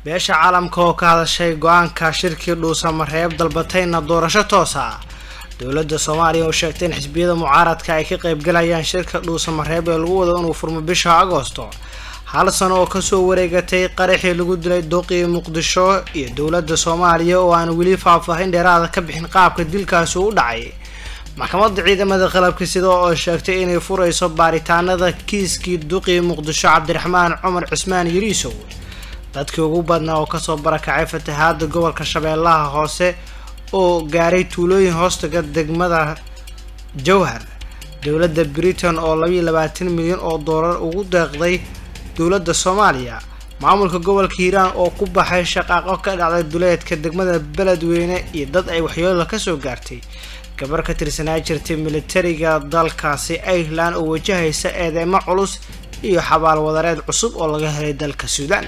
beesha caalamka oo ka hadashay go-aanka shirkii dhuusamareeb dalbatayna doorasho toosa ah dowladda soomaaliya oo sheegtay in xisbiyada mucaaradka ay ka qaybgalayaan shirka dhuusamareeb ee lagu wado inuu furmo bisha agoosto hal sano oo kasoo wareegatay qaraxii lagu dilay duqii muqdisho iyo dowladda soomaaliya oo aan weli faahfaahin dheeraada ka bixin qaabka dilkaasi u dhacay maxkamadda ciidamada qalabka sida oo sheegtay inay furayso baaritaanada kiiskii duqii muqdisho cabdiraxmaan cumar cismaan yariisow dadkii ugu badnaa oo kasoo barakacay fatahaada gobolka shabeellaha hoose oo gaaray tuulooyin hoostaga degmada jowhar dowladda britain oo labayo labaatan milyan oo doolar ugu deeqday dowladda soomaaliya maamulka gobolka hiiraan oo ku baxay shaqaaqo ka dhacday duleedka degmada beledweyne iyo dad ay waxyeelo kasoo gaartay gabar ka tirsanaa jirtay militariga dalkaasi ireland oo wajahaysa eedeymo culus iyo xabaal wadareed cusub oo laga helay dalka suudaan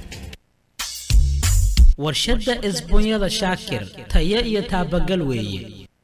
warshadda isbuunyada shaakir tayo iyo taabagal weeye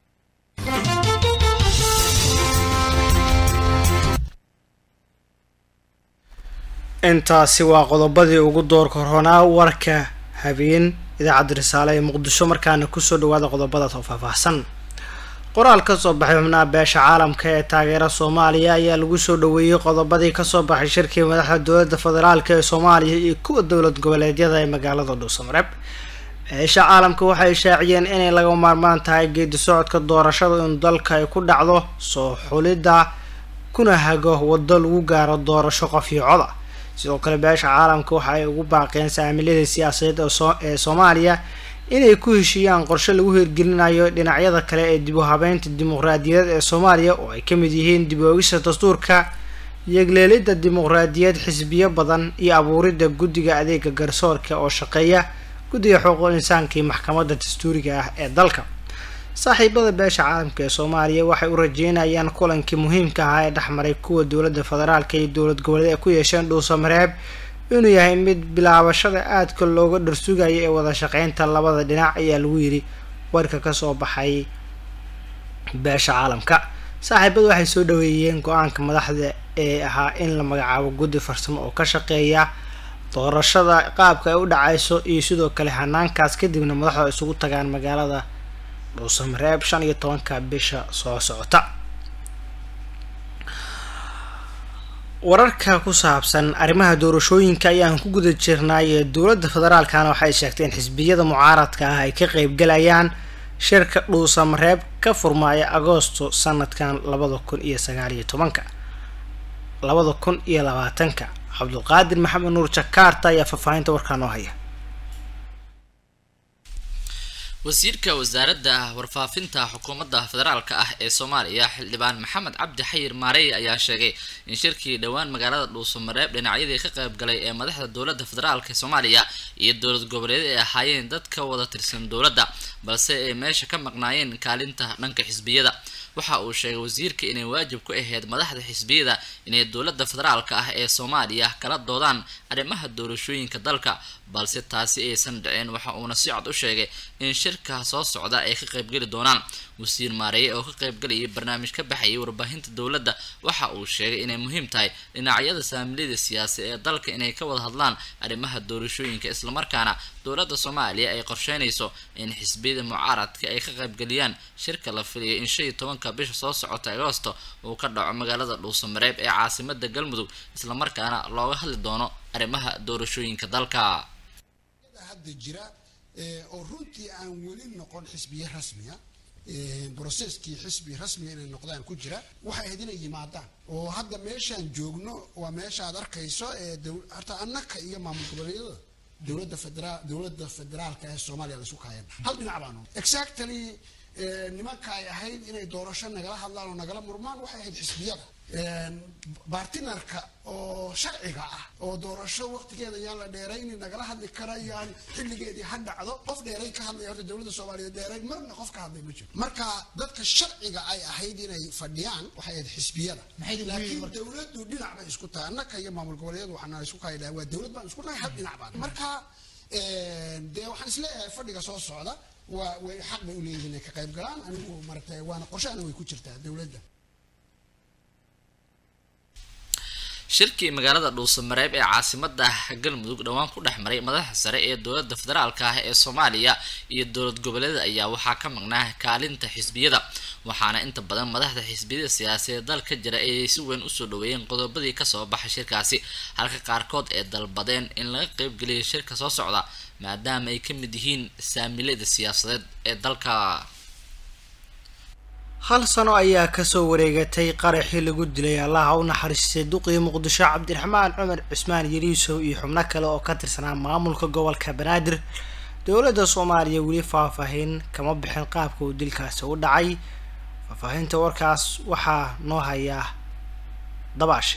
intaasi waa qodobadii ugu doorka horonaa warka habeen idaacadda risaale ee muqdisho markaana kusoo dhawaada qodobadaas oo faahfaahsan qoraal kasoo baxay xubnaha beesha caalamka ee taageera soomaaliya ayaa lagu soo dhaweeyey qodobadii kasoo baxay shirkii madaxda dowladda federaalk ee soomaaliya iyo kuwa dowlad goboleedyada ee magaalada dhuusamareeb beesha caalamka waxay shaaciyeen inay laga maarmaan tahay geedi socodka doorashada in dalka ay ku dhacdo soo xulidda kuna hago wado lagu gaaro doorasho qof iyo coda sidoo kale beesha caalamka waxa ay ugu baaqeen saamilada siyaasadeed ee soomaaliya inay ku heshiiyaan qorshe lagu hirgelinayo dhinacyada kale ee dib u habeynta dimuqraadiyadeed ee soomaaliya oo ay ka mid yihiin dib oogista dastuurka yegleelidda dimuqraadiyad xisbiyo badan iyo abuuridda guddiga adeega garsoorka oo shaqeeya guddiga xuquuqul insaanka iyo maxkamadda dastuuriga ah ee dalka saaxiibada beesha caalamka ee soomaaliya waxay u rajeynayaan kulankii muhiimka ahaa ee dhexmaray kuwa dowladda federaalka iyo dowlad goboleed ay ku yeesheen dhuusamareeb inuu yahay mid bilaabashada aadka looga dharsugaya ee wada shaqeynta labada dhinac ayaa lagu yiri warka kasoo baxay beesha caalamka saaxiibadu waxay soo dhaweeyeen go-aanka madaxda ee ahaa in la magacaabo guddi farsamo oo ka shaqeeya doorashada qaabka ay u dhacayso iyo sidoo kale hanaankaas kadibna madaxdu isugu tagaan magaalada dhuusamareeb shan iyo tobanka bisha soo socota wararka ku saabsan arrimaha doorashooyinka ayaan ku guda jirnay ee dowladda federaalkana waxay sheegtay in xisbiyada mucaaradka ah ay ka qeybgalayaan shirka dhuusamareeb ka furmaaya agoosto sanadkan labada kun iyo sagaaliyo tobanka labada kun iyo labaatanka cabdulqaadir maxamed nuur jakaarta ayaa faahfaahinta warkaa noo haya wasiirka wasaaradda warfaafinta xukuumadda federaalka ah ee soomaaliya xildhibaan maxamed cabdi xayir maarey ayaa sheegay in shirkii dhowaan magaalada dhuusamareeb dhinacyadii ka qayb galay ee madaxda dowladda federaalk ee soomaaliya iyo dowlad goboleed ay ahaayeen dad ka wada tirsan dowladda balse ay meesha ka maqnaayeen kaalinta dhanka xisbiyada waxa uu sheegay wasiirka inay waajib ku ahayd madaxda xisbiyada inay dowladda federaalka ah ee soomaaliya kala doodaan arrimaha doorashooyinka dalka balse taasi aysan dhicin waxa uuna si cod u sheegay in shirka soo socda ay ka qaybgeli doonaan wasiir maareeye oo ka qaybgalayay barnaamij ka baxayay warbaahinta dowladda waxa uu sheegay inay muhiim tahay dhinacyada saamilada siyaasi ee dalka inay ka wada hadlaan arrimaha doorashooyinka islamarkaana dowladda soomaaliya ay qorsheynayso in xisbiyada mucaaradka ay ka qaybgeliyaan shirka la filiyay in shan iyo tobanka bisha soo socota agoosto uu ka dhaco magaalada dhuusamareeb ee caasimada galmudug islamarkaana looga hadli doono arrimaha doorashooyinka dalka hadda jira oo runtii aan weli noqon xisbiye rasmiya broseskii xisbi rasmiga inay noqdaan ku jira waxay ahayd inay yimaadaan oo hadda meeshaan joogno waa meesha aad arkayso ee horta annaka iyo maamul goboleedyada dowladda federaal dowladda federaalka ee soomaaliya la isu kaayana hal dhinac baanu exactly nimanka ay ahayd inay doorasho nagala hadlaan oo nagala murmaan waxay ahayd xisbiyada bartinarka oo sharciga ah oo doorasho waqtigeeda yaan la dheerayni nagala hadli kara yaan xilligeedii ha dhacdo qof dheeray ka hadlaya horta dowladda soomaaliyeed dheeray marna qof ka hadlay ma jiro marka dadka sharciga ay ahayd inay fadhiyaan waxay ahayd xisbiyada laakiin dowladdu dhinac bay isku tahay annaka iyo maamul goboleedyadu waxaan isku kaydhaa waa dowlad baan isku nahay hal dhinac baan marka dee waxaan isleeyahay fadhiga soo socda waa way xaq bay u leeyihiin inay ka qayb galaan anigu maaragtay waana qorshahana way ku jirtaa dowladda shirkii magaalada dhuusamareeb ee caasimada galmudug dhowaan ku dhex maray madaxa sare ee dowlada federaalka ah ee soomaaliya iyo dowlad goboleeda ayaa waxaa ka maqnaa kaalinta xisbiyada waxaana inta badan madaxda xisbiyada siyaasadeed dal ka jira ay si weyn usoo dhaweeyeen qodobadii kasoo baxay shirkaasi halka qaarkood ee dalbadeen in laga qeybgeliyo shirka soo socda maadaama ay ka mid yihiin saamilada siyaasadeed ee dalka hal sano ayaa kasoo wareegatay qaraxii lagu dilay allaha u naxariistay duqii muqdisho cabdiraxmaan cumar cismaan yariisow iyo xubno kale oo ka tirsanaa maamulka gobolka banaadir dowladda soomaaliya weli faahfaahin kama bixin qaabka uu dilkaasi u dhacay faahfaahinta warkaas waxaa noo hayaa dabaashe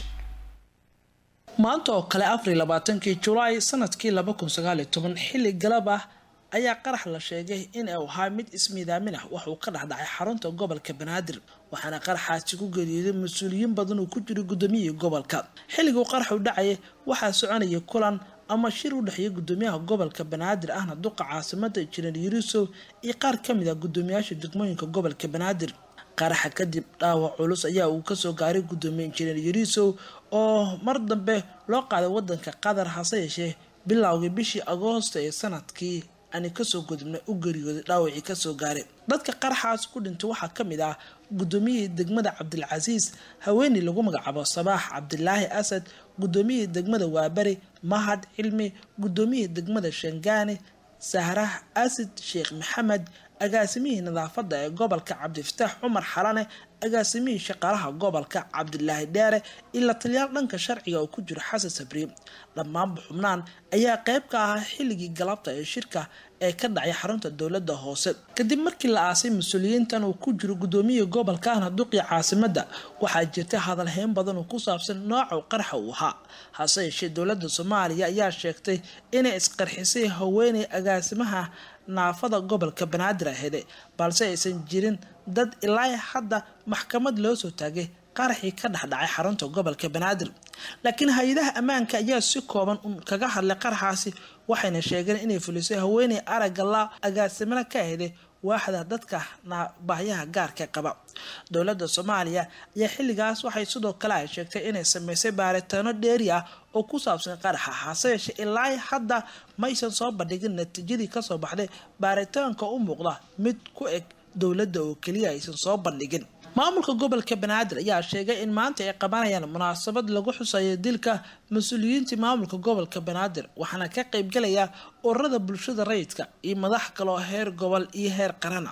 maanta oo kale afar iyo labaatankii julaay sanadkii laba kun sagaal iyo toban xilli galab ah ayaa qarax la sheegay in uu ahaa mid ismiidaamin ah waxuu ka dhexdhacay xarunta gobolka banaadir waxaana qaraxaasi ku geeriyooday mas-uuliyiin badan uu ku jiray guddoomiyihii gobolka xilliguu qaraxu dhacaya waxaa soconayay kulan ama shir u dhexeeya guddoomiyaha gobolka banaadir ahna duqa caasimada injineer yurusow iyo qaar kamid ah guddoomiyaasha degmooyinka gobolka banaadir qaraxa kadib dhaawac culus ayaa uu kasoo gaaray guddoomiye injineer yariisow oo mar dambe loo qaaday wadanka qatar hase yeeshee bilowgii bishii agoosto ee sanadkii ani kasoo gudubnay u geeriyooday dhaawacii kasoo gaaray dadka qaraxaas ku dhintay waxaa kamid ah guddoomiyihii degmada cabdilcasiis haweeney lagu magacaabo sabaax cabdilaahi asad guddoomiyihii degmada waabari mahad cilmi guddoomiyihii degmada shangaane sahrah asid sheekh maxamed agaasimihii nadaafada ee gobolka cabdifataax cumar xalane agaasimihii shaqaalaha gobolka cabdilaahi dheere ila taliyaal dhanka sharciga oo ku jiro xasan sabriye dhammaanba xubnaan ayaa qeyb ka ahaa xilligii galabta ee shirka ee ka dhacay xarunta dowlada hoose kadib markii la aasay mas-uuliyiintan uu ku jiro gudoomiyihii gobolka ahna duqii caasimada waxaa jirta hadalheyn badan oo ku saabsan nooca qaraxa uu ahaa hase yeeshee dowlada soomaaliya ayaa sheegtay inay isqarxisay haweeney agaasimaha naafada gobolka banaadir ahede balse aysan jirin dad ilaa hadda maxkamad loo soo taagay qaraxii ka dhexdhacay xarunta gobolka banaadir laakiin hay-adaha ammaanka ayaa si kooban un kaga hadlay qaraxaasi waxayna sheegeen inay fulisay haweeney aragga la agaasimana ka ahday waaxda dadka baahyaha gaarka qaba dowlada soomaaliya ayaa xilligaas waxay sidoo kale ay sheegtay inay sameysay baaritaano dheeri ah oo ku saabsan qaraxa hase yeeshee ilaa hadda maysan soo bandhigin natiijadii kasoo baxday baaritaanka u muuqda mid ku eg dowladda oo keliya aysan soo bandhigin maamulka gobolka banaadir ayaa sheegay in maanta ay qabanayaan munaasabad lagu xusayo dilka mas-uuliyiintii maamulka gobolka banaadir waxaana ka qeybgalaya ururada bulshada rayidka iyo madax kaloo heer gobol iyo heer qarana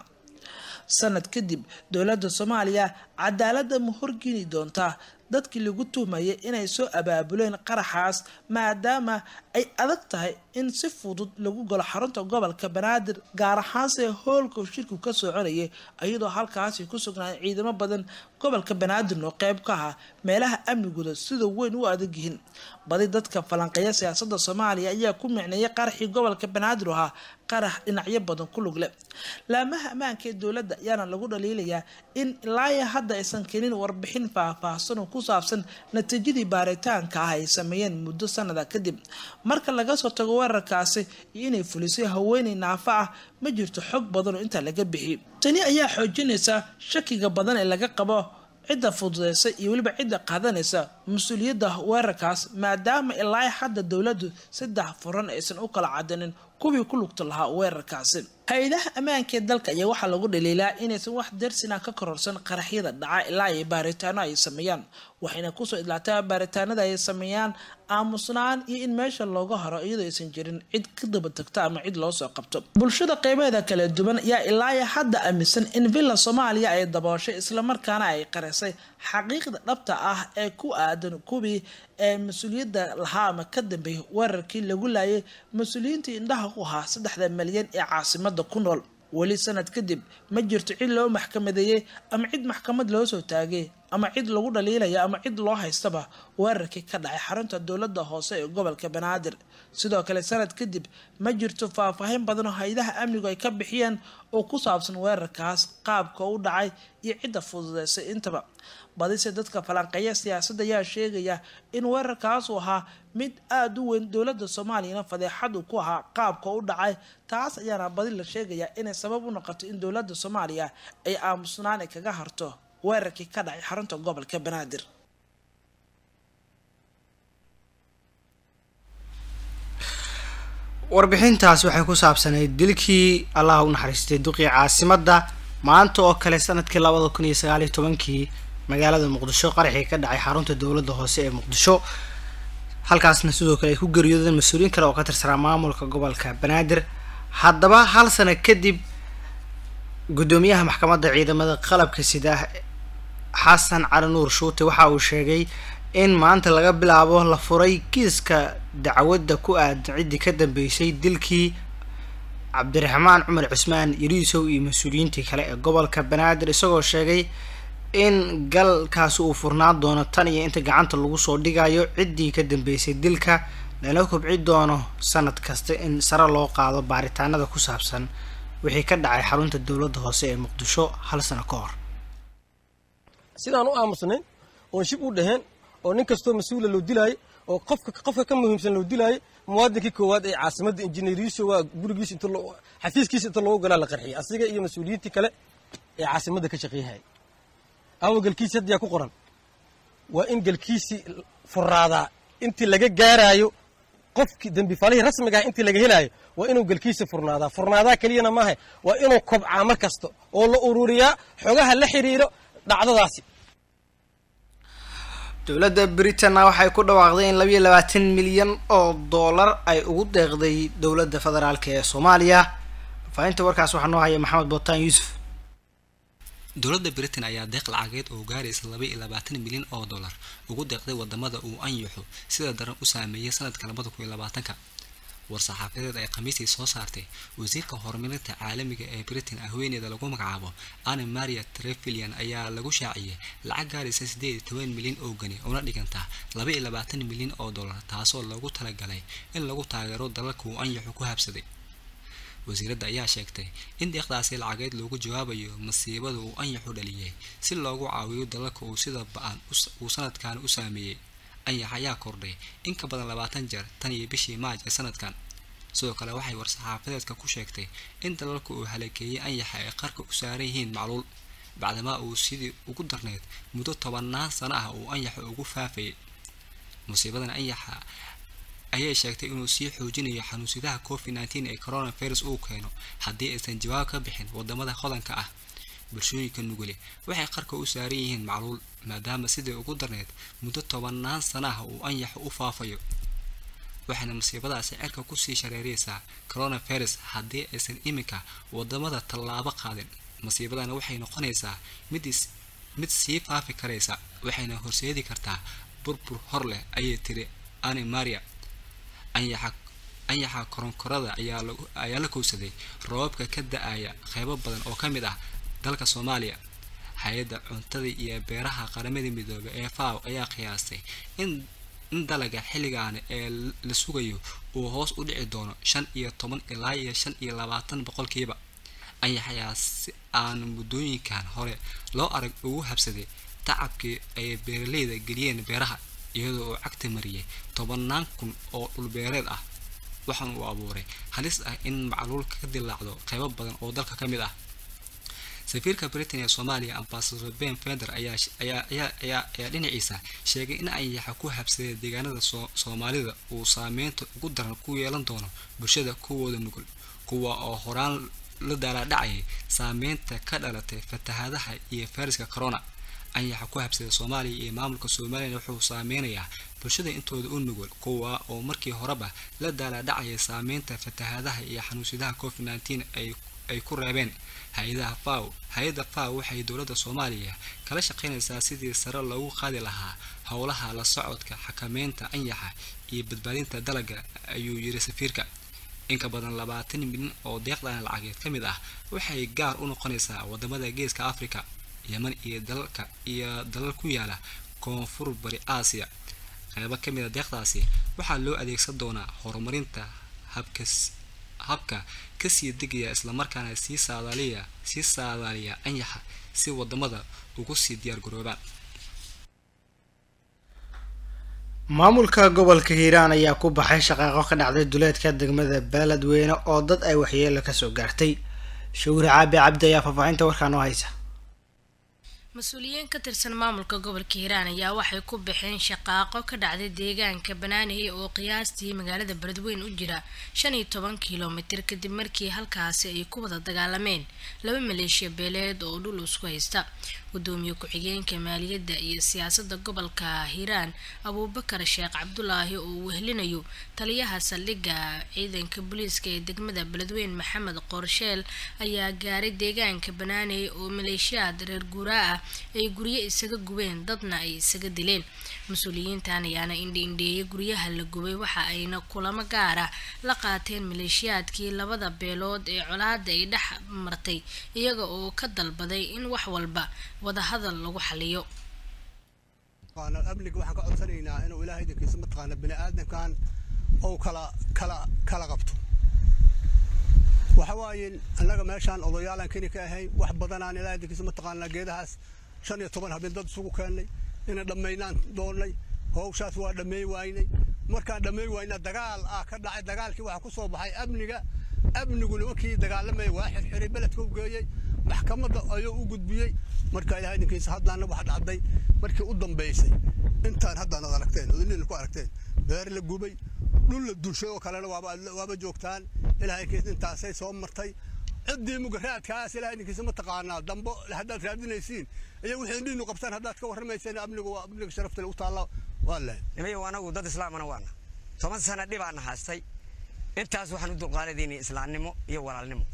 sanad kadib dowladda soomaaliya cadaaladda ma horgeni doontaa dadkii lagu tuhmayay inay soo abaabuleen qaraxaas maadaama ay adag tahay in si fudud lagu galo xarunta gobolka banaadir gaar ahaanse hoolka shirku ka soconayay iyadoo halkaasi ku sugnaa ciidamo badan gobolka banaadirna oo qeyb ka ahaa meelaha amnigooda sida weyn u adag yihiin badi dadka falanqeeya siyaasada soomaaliya ayaa ku micneeyay qaraxii gobolka banaadir ahaa qarax dhinacyo badan ku lugle laamaha ammaanka ee dowladda ayaana lagu dhaliilayaa in ilaa hadda aysan keenin warbixin faahfaahsan oo ku saabsan natiijadii baaritaanka ah ay sameeyeen muddo sanada kadib marka laga soo tago weerarkaasi iyo inay fulisay haweeney naafa ah ma jirto xog badan oo intaa laga bixiyay tani ayaa xoojinaysa shakiga badan ee laga qabo cidda fududeysa iyo weliba cidda qaadanaysa mas-uuliyadda weerarkaas maadaama ilaa hadda dowladdu saddex furan aysan u kala cadanin kuwii ku lugta lahaa weerarkaasi hay-adaha ammaanka ee dalka ayaa waxaa lagu dhaliilaa inaysan wax darsina ka kororsan qaraxyada dhaca ilaa ay baaritaano ay sameeyaan waxayna kusoo idlaataa baaritaanada ay sameeyaan aamusnaan iyo in meesha looga haro iyadoo aysan jirin cid ka daba tagta ama cid loo soo qabto bulshada qeybaheeda kala duwan ayaa ilaa hadda aaminsan in villa soomaaliya ay dabooshay islamarkaana ay qarisay xaqiiqda dhabta ah ee ku aadan kuwii ee mas-uuliyadda lahaa ama ka dambeeyay weerarkii lagu laayay mas-uuliyiintii indhaha ku ahaa saddexda malyan ee caasimada ku nool weli sanad kadib ma jirto cid loo maxkamadeeyey ama cid maxkamad loo soo taagay ama cid lagu dhaliilaya ama cid loo haystaba weerarkii ka dhacay xarunta dowladda hoose ee gobolka banaadir sidoo kale sanad kadib ma jirto faahfaahin badan oo hay-adaha amnigu ay ka bixiyeen oo ku saabsan weerarkaas qaabka u dhacay iyo cidda fududeysay intaba badise dadka falanqeeya siyaasadda ayaa sheegaya in weerarkaas uu ahaa mid aada u weyn dowladda soomaaliyana fadeexadu ku ahaa qaabka u dhacay taas ayaana badi la sheegayaa inay sabab u noqoto in dowladda soomaaliya ay aamusnaan ay kaga harto weerarkii ka dhacay xarunta gobolka banaadir warbixintaas waxay ku saabsanayd dilkii allaha u naxariistay duqii caasimadda maanta oo kale sanadkii labada kun iyo sagaal iyo tobankii magaalada muqdisho qaraxii ka dhacay xarunta dowladda hoose ee muqdisho halkaasna sidoo kale ay ku geeriyoodeen mas-uuliyiin kale oo ka tirsanaa maamulka gobolka banaadir haddaba hal sano kadib guddoomiyaha maxkamadda ciidamada qalabka sida xasan cali nuur shuute waxa uu sheegay in maanta laga bilaabo la furay kiiska dacwadda ku aadan ciddii ka dambeysay dilkii cabdiraxmaan cumar cusmaan yariisow iyo mas-uuliyiintii kale ee gobolka banaadir isagoo sheegay in galkaasi uu furnaan doono tan iyo inta gacanta lagu soo dhigayo ciddii ka dambeysay dilka lana kobci doono sanad kasta in sare loo qaado baaritaanada ku saabsan wixii ka dhacay xarunta dowladda hoose ee muqdisho hal sano ka hor sidaan u aamusnayn oon shib u dhaheen oo nin kastoo mas-uula loo dilaayo oo qofka qofka ka muhiimsan loo dilaayo muwaadinkii koowaad ee caasimadda injineeriyiisa waa gurigiisa inta xafiiskiisa inta loogu galaa la qarxiyay asiga iyo mas-uuliyiintii kale ee caasimadda ka shaqeeyahaya awa galkiisi hadda yaa ku qoran waa in galkiisii furaadaa intii laga gaaraayo qofkii dembifalihii rasmiga ah intii laga helaayo waa inuu galkiisa furnaadaa furnaadaa keliyana maaha waa inuu kobcaa mar kasta oo la ururiyaa xogaha la xiriiro dhacdadaasi dowladda britanna waxay ku dhawaaqday in labayo labaatan milyan oo dollar ay ugu deeqday dowladda federaalk ee soomaaliya faahinta warkaas waxaa noo haya maxamed bootaan yuusuf dowladda britain ayaa deeq lacageed oo gaaraysa laba iyo labaatan milyan oo dollar ugu deeqday wadamada uu anyaxo sida daran u saameeyay sanadka labada kun iyo labaatanka war-saxaafadeed ay khamiistii soo saartay wasiirka horumarinta caalamiga ee britain haweeneeda lagu magacaabo anne maria trefilian ayaa lagu shaaciyay lacag gaaraysa siddeed iyo toban milyan oo gani una dhigantaa laba iyo labaatan milyan oo dollar taasoo loogu talagalay in lagu taageero dalalka uu anyaxu ku habsaday wasiiradda ayaa sheegtay in deeqdaasi lacageed loogu jawaabayo masiibada uu anyaxu dhaliyay si loogu caawiyo dalalka uu sida ba-an uu sanadkan u saameeyey anyax ayaa kordhay in ka badan labaatan jeer tan iyo bishii maaj ee sanadkan sidoo kale waxay war-saxaafadeedka ku sheegtay in dalalka uu halakeeyey anyaxa ay qarka u saaran yihiin macluul bacdamaa uu sidii ugu darneyd muddo tobanaan sano ah uu anyaxa ugu faafayay musiibadan anyaxa ayay sheegtay inuu sii xoojinayo xanuunsidaha covid nneteen ee coronavirus uu keeno haddii aysan jawaab ka bixin wadamada hodanka ah bulshooyinka nugule waxay qarka u saaran yihiin macluul maadaama sidii ugu darneyd muddo tobanaan sana ah uu anyaxu u faafayo waxayna masiibadaasi cirka kusii shareeraysaa coronavirus haddii aysan iminka wadamada tallaabo qaadin masiibadana waxay noqonaysaa mid mid sii faafi karaysa waxayna horseedi kartaa burbur hor leh ayay tiri ani maria anyaxa anyaxa koronkorada ayaa ayaa la kowsaday roobabka ka da-aya qeybo badan oo ka mid ah dalka soomaaliya hay-adda cuntada iyo beeraha qaramada midoobay ee faw ayaa qiyaastay in in dalaga xilligaani ee la sugayo uu hoos u dhici doono shan iyo toban ilaa iyo shan iyo labaatan boqolkiiba anyax ayaa si aan muddooyinkan hore loo arag ugu habsaday tacabkii ay beeraleyda geliyeen beeraha iyadoo uu cagta mariyay tobanaan kun oo dhulbeereed ah waxaan uu abuuray halis ah in macluul ka dilaacdo qeybo badan oo dalka ka mid ah safiirka britain ee soomaaliya ambasador ben fender ayaa ayaa ayaa dhinaciisa sheegay in anyaxa ku habsaday deegaanada soomaalida uu saameynta ugu daran ku yeelan doono bulshada kuwooda nugul kuwa oo horaan la daalaadhacayay saameynta ka dhalatay fatahaadaha iyo fayraska corona anyaxa ku habsada soomaaliya iyo maamulka somalilan wuxuu saameynayaa bulshada intooda u nugul kuwa oo markii horeba la daalaadhacayay saameynta fatahaadaha iyo xanuunsiyadaha covid nneteen ay ay ku reebeen hay-adaha faw hay-adda faw waxay dowladda soomaaliya kala shaqeynaysaa sidii sare loogu qaadi lahaa howlaha la socodka xakameynta anyaxa iyo badbaadinta dalagga ayuu yiri safiirka inka badan labaatan milyan oo deeqdan lacageed ka mid ah waxay gaar u noqonaysaa wadamada geeska africa yeman iyo dalalka iyo dalal ku yaala koonfur bari aasiya qeybo ka mid a deeqdaasi waxaa loo adeegsan doonaa horumarinta habkas habka kasii degaya islamarkaana sii saadaaliya sii saadaaliya anyaxa si wadamada ugu sii diyaar garoobaan maamulka gobolka hiiraan ayaa ku baxay shaqaaqo ka dhacday duleedka degmada beeledweyne oo dad ay waxyeelo kasoo gaartay shawri caabi cabdi ayaa faahfaahinta warkaa noo haysa mas-uuliyiin ka tirsan maamulka gobolka hiiraan ayaa waxay ku baxeen shaqaaqo ka dhacday deegaanka banaaney oo qiyaastii magaalada beledweyn u jira shan iyo toban kilomitir kadib markii halkaasi ay ku wada dagaalameen laba maleeshiya beeleed oo dhul isku haysta gudoomiye ku-xigeenka maaliyadda iyo siyaasadda gobolka hiiraan abuubakar sheekh cabdulaahi oo uu wehlinayo taliyaha saldhigga ciidanka booliiska ee degmada beledweyn maxamed qorsheel ayaa gaaray deegaanka banaaney oo maleeshiyaad reer guuraa ah ay guryo isaga gubeen dadna ay isaga dileen mas-uuliyiintan ayaana indhi-indheeyay guryaha la gubay waxa ayna kulamo gaara la qaateen maleeshiyaadkii labada beelood ee colaada ay dhex martay iyaga oo ka dalbaday in wax walba wadahadal lagu xaliyo amniga waxaan ka codsanaynaa inuu ilaahay idinkiisa mataqaana bini aadamkan ou kala kala kala qabto waxa waaye annaga meeshaan odayaalaan keni ka ahayn wax badanaan ilaahay idinkiisa mataqaana geedahaas shan iyo toban habeen dad isugu keennay inay dhammaynaan doonnay howshaas waa dhammeey waynay markaan dhammeey wayna dagaal ah ka dhacay dagaalkii waxaa ku soo baxay amniga amnigu nimankii dagaalamaya waa xirxiray beledka u geeyey maxkamadda ayuu u gudbiyey marka ilahay idinkiisa haddaana wax dhacday markii u dambaysay intaan haddaan ad aragteen odinina ku aragteen beer la gubay dhul la dulshay oo kalena waaba joogtaan ilahay kiis intaasay soo martay ciddii mugaraadkaas ilahay idinkiisa ma taqaanaa dambo haddaad raadinaysiin iyo wixii dhiinu qabtaan haddaad ka warramayseen amnigu waa amniga sharafta u taalla waa leh nimayo anagu dad islaamana waana toban sana dhibaana haastay intaas waxaan u dulqaadadaynay islaamnimo iyo walaalnimo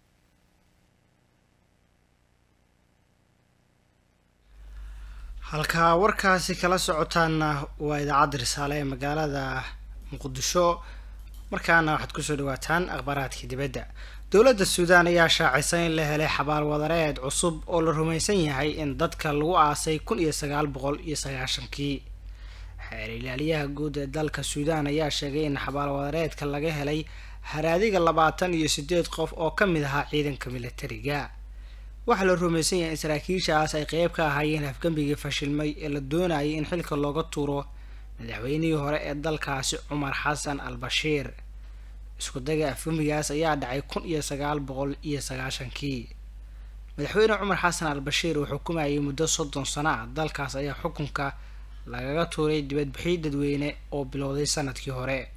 halkaa warkaasi kala socotaanna waa idaacadda risaale ee magaalada muqdisho markaana waxaad kusoo dhawaataan akhbaaraadkii dibadda dowladda suudaan ayaa shaacisay in la helay xabaal wadareed cusub oo la rumaysan yahay in dadka lagu aasay kun iyo sagaal boqol iyo sagaashankii xeer ilaaliyaha guud ee dalka suudaan ayaa sheegay in xabaal wadareedka laga helay haraadiga labaatan iyo sideed qof oo ka mid ahaa ciidanka militariga waxaa la rumaysan yahay in saraakiishaas ay qeyb ka ahaayeen afgembigii fashilmay ee la doonayay in xilka looga tuuro madaxweynihii hore ee dalkaasi cumar xasan al bashiir iskudaga afgembigaas ayaa dhacay kun iyo sagaal boqol iyo sagaashankii madaxweyne cumar xasan al bashiir uu xukumayay muddo soddon sano ah dalkaas ayaa xukunka lagaga tuuray dibadbixii dadweyne oo bilowday sanadkii hore